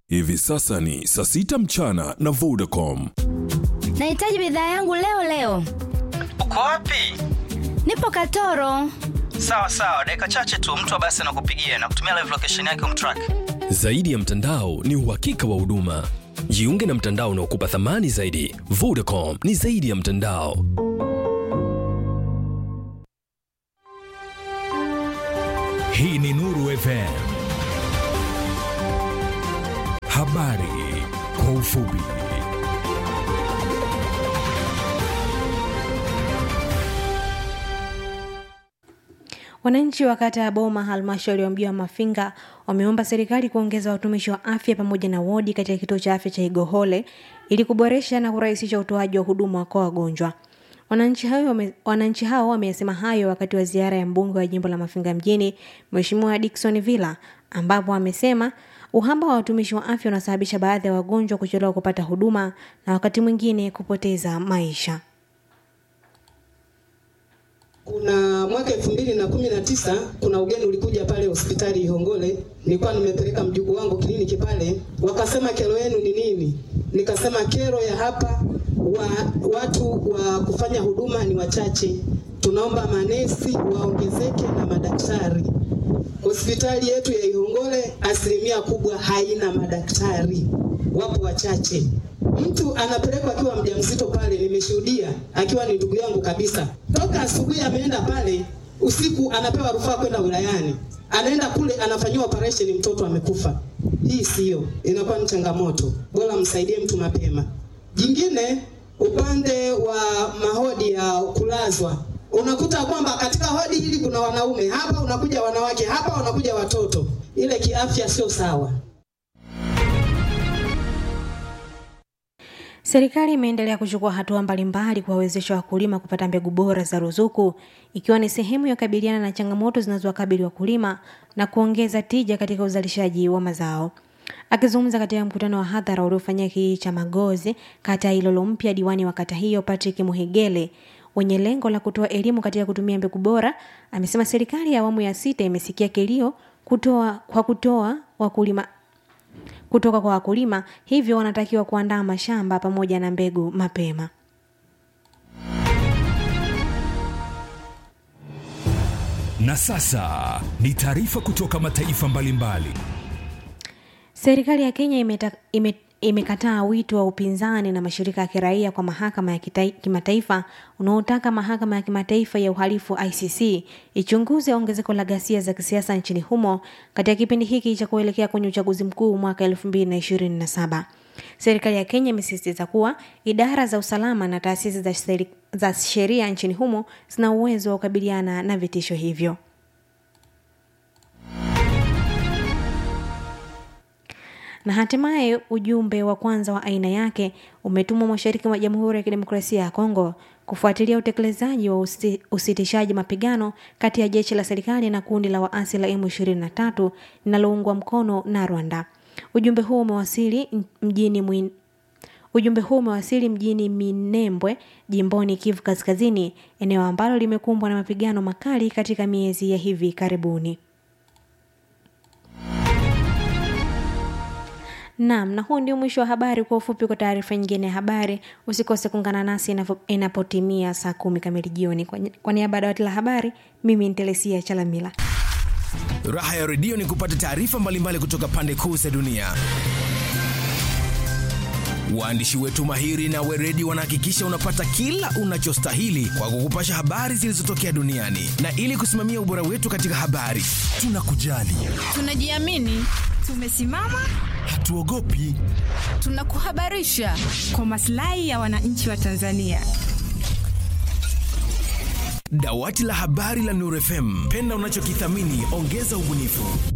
Hivi sasa ni saa sita mchana na Vodacom. Nahitaji bidhaa yangu leo leo. Uko wapi? Nipo Katoro. Sawa sawa, dakika chache tu mtu wa basi anakupigia na kutumia live location yake umtrack. Zaidi ya mtandao ni uhakika wa huduma. Jiunge na mtandao unaokupa thamani zaidi. Vodacom ni zaidi ya mtandao. Hii ni Nuru FM. Habari kwa ufupi. Wananchi wa kata ya Boma, halmashauri ya mji wa Mafinga, wameomba serikali kuongeza watumishi wa afya pamoja na wodi katika kituo cha afya cha Igohole ili kuboresha na kurahisisha utoaji wa huduma kwa wagonjwa. Wananchi hao wame, wananchi hao wamesema hayo wakati wa ziara ya mbunge wa jimbo la Mafinga mjini Mheshimiwa Dickson Villa ambapo amesema uhaba wa watumishi wa afya unasababisha baadhi ya wagonjwa kuchelewa kupata huduma na wakati mwingine kupoteza maisha. Kuna mwaka elfu mbili na kumi na tisa kuna ugeni ulikuja pale hospitali Ihongole, nilikuwa nimepeleka mjukuu wangu kliniki pale, wakasema kero yenu ni nini? Nikasema kero ya hapa wa, watu wa kufanya huduma ni wachache, tunaomba manesi waongezeke na madaktari. Hospitali yetu ya Ihongole asilimia kubwa haina madaktari, wapo wachache. Mtu anapelekwa akiwa mjamzito pale, nimeshuhudia akiwa ni ndugu yangu kabisa. Toka asubuhi ameenda pale, usiku anapewa rufaa kwenda wilayani, anaenda kule anafanyiwa operation, mtoto amekufa. Hii siyo, inakuwa ni changamoto. Bora msaidie mtu mapema. Jingine, upande wa mahodi ya kulazwa unakuta kwamba katika hodi hili kuna wanaume hapa, unakuja wanawake hapa, unakuja watoto. Ile kiafya sio sawa. Serikali imeendelea kuchukua hatua mbalimbali kuwawezesha wakulima kupata mbegu bora za ruzuku ikiwa ni sehemu ya kukabiliana na changamoto zinazowakabili wakulima na kuongeza tija katika uzalishaji wa mazao. Akizungumza katika mkutano wa hadhara uliofanyika kijiji cha Magozi, kata ya Ilolo Mpya, diwani wa kata hiyo Patrick Muhigele wenye lengo la kutoa elimu katika kutumia mbegu bora, amesema serikali ya awamu ya sita imesikia kilio kutoa kwa kutoa wakulima kutoka kwa wakulima, hivyo wanatakiwa kuandaa mashamba pamoja na mbegu mapema. Na sasa ni taarifa kutoka mataifa mbalimbali. Serikali ya Kenya imeta, ime, imekataa wito wa upinzani na mashirika ya kiraia kwa mahakama ya kita, kimataifa unaotaka mahakama ya kimataifa ya uhalifu ICC ichunguze ongezeko la ghasia za kisiasa nchini humo katika kipindi hiki cha kuelekea kwenye uchaguzi mkuu mwaka 2027. Serikali ya Kenya imesisitiza kuwa idara za usalama na taasisi za, seri, za sheria nchini humo zina uwezo wa kukabiliana na vitisho hivyo. na hatimaye ujumbe wa kwanza wa aina yake umetumwa mashariki mwa Jamhuri ya Kidemokrasia ya Kongo kufuatilia utekelezaji wa usi, usitishaji mapigano kati ya jeshi la serikali na kundi la waasi la M23 linaloungwa mkono na Rwanda. Ujumbe huu umewasili mjini mwin... Ujumbe huu umewasili mjini Minembwe, jimboni Kivu Kaskazini, eneo ambalo limekumbwa na mapigano makali katika miezi ya hivi karibuni. Naam, na huu ndio mwisho wa habari. Kwa ufupi, kwa taarifa nyingine ya habari, usikose kuungana nasi inapotimia saa kumi kamili jioni. Kwa niaba ya dawati la habari, mimi ni Telesia Chalamila. Raha ya redio ni kupata taarifa mbalimbali kutoka pande kuu za dunia. Waandishi wetu mahiri na weredi wanahakikisha unapata kila unachostahili kwa kukupasha habari zilizotokea duniani, na ili kusimamia ubora wetu katika habari, tunakujali, tunajiamini, tumesimama hatuogopi, tunakuhabarisha kwa maslahi ya wananchi wa Tanzania. Dawati la habari la Nuru FM, penda unachokithamini, ongeza ubunifu.